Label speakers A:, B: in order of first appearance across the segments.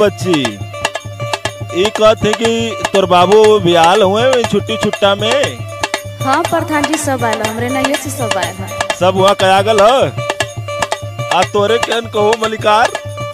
A: बच्ची ई कहते कि तोर बाबू बियाल हुए छुट्टी छुट्टा में
B: हाँ प्रधान जी सब आयल हमरे नैये से सब आयल है
A: सब वहाँ कयागल ह आ तोरे केन कहो मलिकार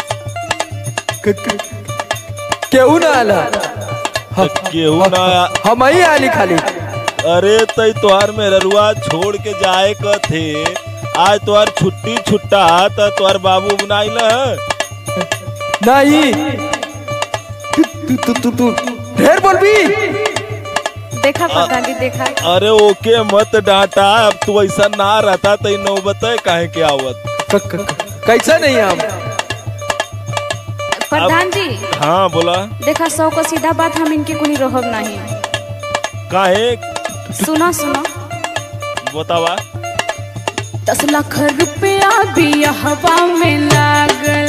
C: केहू ना आला
A: त केहू ना
C: हम ही आली खाली
A: अरे तई तोहार में ररुआ छोड़ के जाए क थे आज तोहार छुट्टी छुट्टा त तोहार बाबू बनाई न
C: नहीं तू तू तू तू ढेर बोलबी
B: देखा प्रधान जी देखा
A: अरे ओके मत डांटा अब तू ऐसा ना रहता तई नौबत काहे के आवत
C: क- क- क- कैसा नहीं हम
B: प्रधान जी
A: हाँ बोला
B: देखा सौ को सीधा बात हम इनके कुनी रहब नहीं
A: काहे
B: सुना सुना
A: बतावा
B: दस लाख रुपया भी हवा में लागल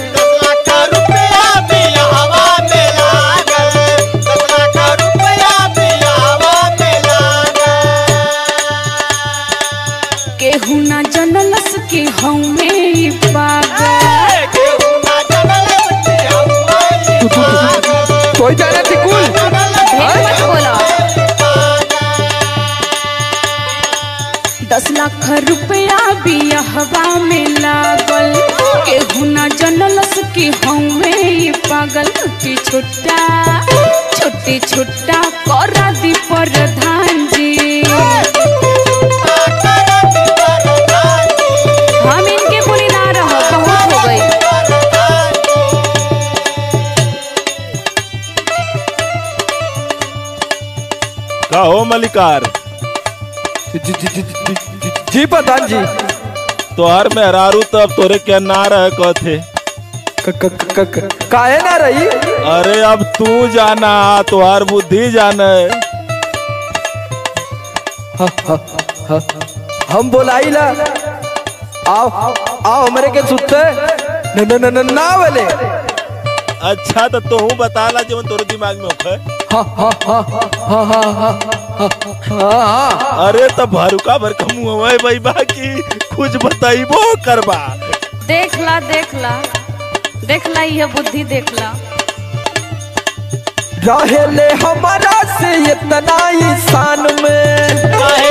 B: केहू ना जनलस के हमें ई पागल
C: तू तू तू कोई जाना थी कुल
B: ढेर मत बोलो दस लाख रुपया भी हवा में लागल केहू ना जनलस के हमें ई पागल छोटी छोटा छोटी छोटा करा दी प्रधान जी हम इनके बुरी ना रहो बहुत हो गई
A: का हो मलिकार
C: जी जी जी जी- जी- जी प्रधान जी
A: तोहर मेहरारू तब तोरे के ना रह कथे
C: क- क- क- क- काहे ना रही
A: अरे अब तू जाना तोहार बुद्धि जाने
C: ह- ह- ह- हम बोलाई ला आओ आओ हमरे के सुते न न न न ना वाले
A: अच्छा तो तू बता ला जवन तोरे दिमाग में होखे
C: हाँ हाँ हाँ हाँ हाँ हाँ हाँ हाँ
A: अरे तो भरुका भर कमु हवे भाई बाकी कुछ बताइबो करबा
B: देख ला देख ला देख ला यह बुद्धि देख ला
C: रहेले हमारा से इतना इंसान में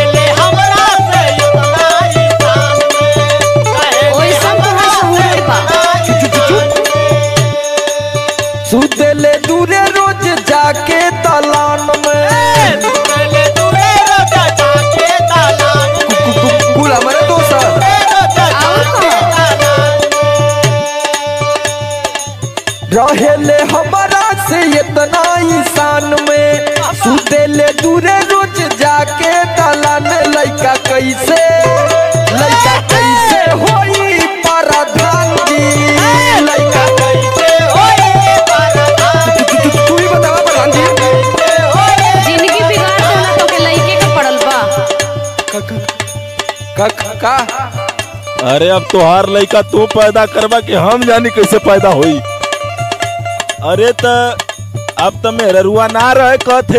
B: ओई सब तो है सहूर बा
C: सुतेले दूरे रोज जाके दलान में कु- कु- कु- कुल हमारे दोस्त
B: और कहो
C: रहेले हमारा से इतना इंसान में सुतेले दूरे रोज जाके दलान लइका कैसे लइका कैसे होई परधान जी लइका कैसे होई तू- तू- तू- तू ही बतावा प्रधान जी
B: जिंदगी बिगाड़ देना तो के लइके के पड़ल बा
C: का का का
A: अरे अब तोहार लइका तू पैदा करबा कि हम जानी कैसे पैदा होई अरे त अब त मेहरुआ ना रहे कथे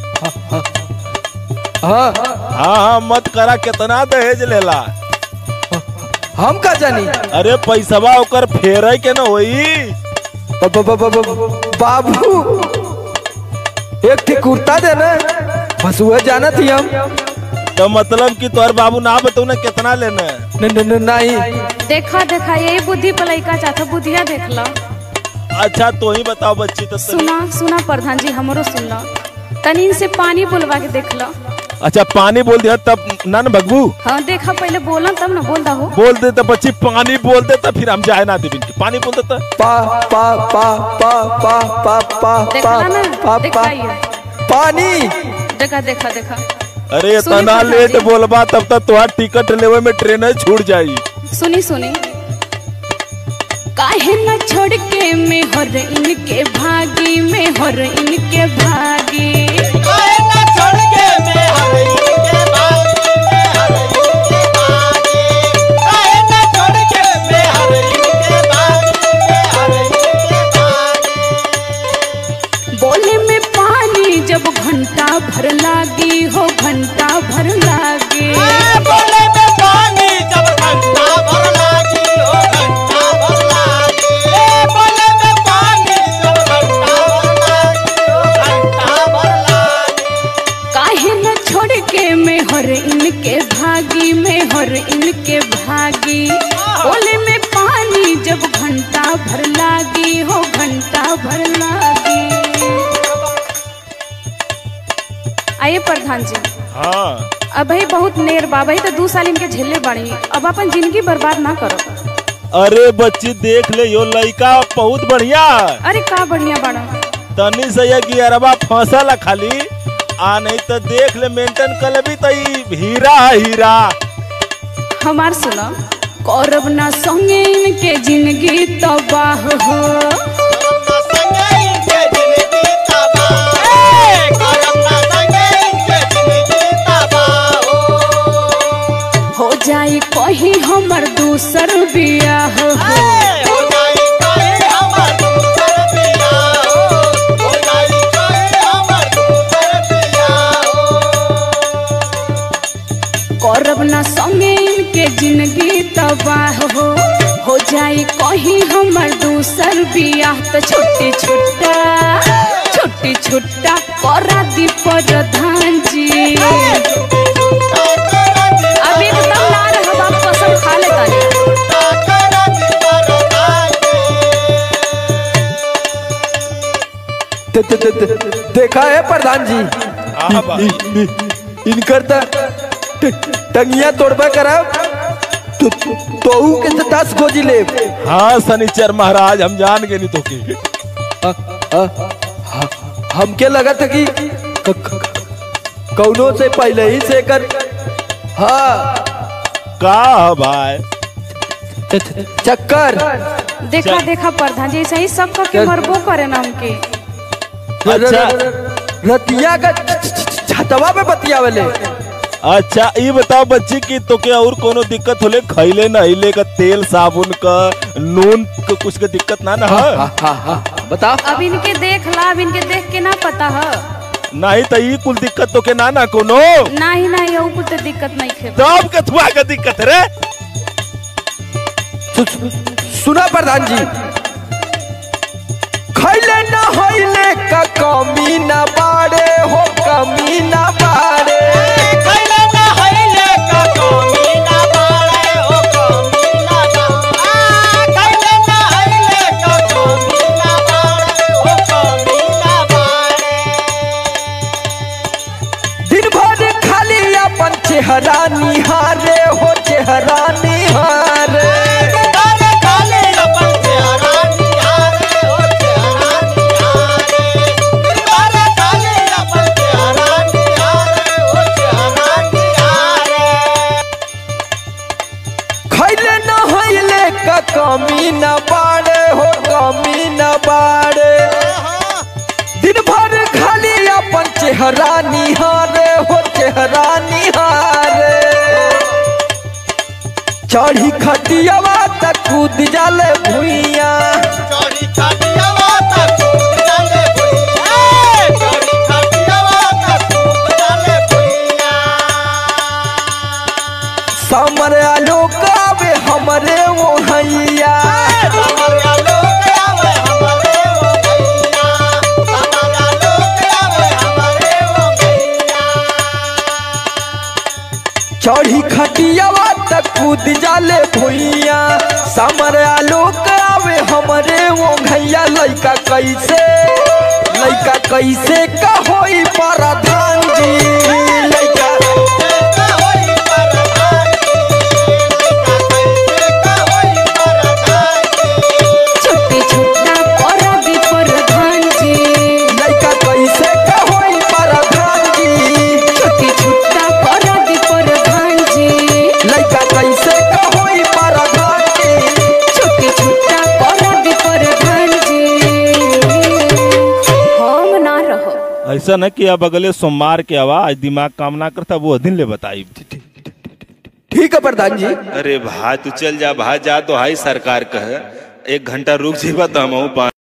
C: हाँ
A: हाँ हाँ मत करा कितना दहेज लेला
C: हम का जानी
A: अरे पैसवा ओकर फेरे के न होई
C: ब- ब- ब- ब- ब- बाबू एक ठे कुर्ता दे ना बस वह जाना थी हम
A: तो मतलब कि तोहर बाबू ना बताऊ ना कितना लेना है
C: न, न, न, नहीं
B: देखा देखा यही बुद्धि पर लइका चाहता बुद्धिया देख ला
A: अच्छा तो ही बताओ बच्ची तो तनी।
B: सुना सुना प्रधान जी हमरो सुन ला तनी इनसे पानी बुलवा के देख ला
A: अच्छा पानी बोल दिया तब ना न भगबू
B: हाँ देखा पहले बोला तब ना बोल हो
A: बोल दे तो बच्ची पानी बोल दे तो फिर हम जाए ना देवी पानी बोल देता
C: पा पा पा पा पा पा पा
B: देखला
C: पा
B: ना
C: पा
B: देखा
C: पा
B: ये
C: पानी
B: देखा देखा देखा
A: अरे
B: सुनी
A: इतना
B: प्रधान
A: लेट
B: जी।
A: बोलबा तब तक तुहार टिकट लेवे में ट्रेन छूट जाई
B: सुनी सुनी काहे न छोड़ के में हर इनके भागी में हर इनके भागी बोले में पानी जब घंटा भर लागी हो घंटा भर लागी हर इनके भागी में हर इनके भागी ओले में पानी जब घंटा भर लागी हो घंटा भर लागी आइए प्रधान जी
A: हाँ
B: अब भाई बहुत नेर बा भाई तो दू साल इनके झेले बाड़ी अब अपन जिंदगी बर्बाद ना करो
A: अरे बच्ची देख ले यो लड़का बहुत बढ़िया है।
B: अरे का बढ़िया बाड़ा
A: तनी से ये कि अरबा फसल है खाली आ नहीं तो देख ले मेंटेन कर लेबी तो ई हीरा है हीरा
B: हमार सुनो कौरव ना संगे इनके जिंदगी तबाह हो हो जाई कहीं हमर दूसर बियाह हो कौरव ना संगे इनके जिंदगी तबाह हो हो जाई कहीं हमर दूसर बियाह तो छोटे छोटा छोटे छोटा करा दी प्रधान जी अब एकदम ना रहब आप कसम खा ले तानी
C: दे- दे- दे- दे- देखा है प्रधान जी
A: हाँ भाई
C: इ- इ- इनकर त ट- टंगिया तोड़बा करब तो तोहू के से दस गोजी ले
A: हाँ शनिचर महाराज हम जान गए नहीं तो की
C: हमके लगा था कि क- क- कौनो से पहले ही से कर हाँ
A: का है भाई
C: च- च- चक्कर
B: देखा देखा प्रधान जी ऐसा ही सब का के
C: चल।
B: मरबो करे ना हमके
C: र- र-
A: अच्छा।
C: र- रतिया का छ- छ- छ- छतवा पे बतियावले
A: अच्छा ये बताओ बच्ची की तो क्या और कोनो दिक्कत होले खैले नहिले का तेल साबुन का नून का कुछ का दिक्कत ना ना है
C: हाँ हाँ हाँ बताओ
B: अब इनके देख ला अब इनके देख के ना पता है
A: नहीं तो ये कुल दिक्कत तो के ना ना कोनो
B: नहीं नहीं ये कुछ तो दिक्कत नहीं खे
A: तब के थुआ का दिक्कत रे
C: सु- सु- सुना प्रधान जी खैले न होइले का कमी न बाड़े हो कमी न बाड़े दिन भर खाली अपन चेहरा निहारे हो चेहरा निहारे खैले न होइले का कमी न बाड़े हो कमी न बाड़े दिन भर खाली अपन चेहरा निहारे हो चेहरा निहारे चढ़ी खटियावा तक कूद जाले भुइया समर आलोक आवे हमरे वो हैया चढ़ी खटियावा तक कूद जाले भुइया समर आलोक आवे हमरे वो भैया लइका कैसे लइका कैसे का होई प्रधान जी लइका
B: छोटे छोटा करा दी प्रधान जी
C: लइका कैसे का होई प्रधान जी
B: छोटे छोटा करा दी प्रधान जी
C: लइका कैसे का होई प्रधान जी
B: छोटे छोटा करा दी प्रधान जी हम ना रहो
A: ऐसा न कि अब अगले सोमवार के आवाज दिमाग काम ना करता वो दिन ले बताई
C: ठीक है प्रधान जी
A: अरे भाई तू चल जा भाई जा तो हाई सरकार कह एक घंटा रुक जीवा तो हम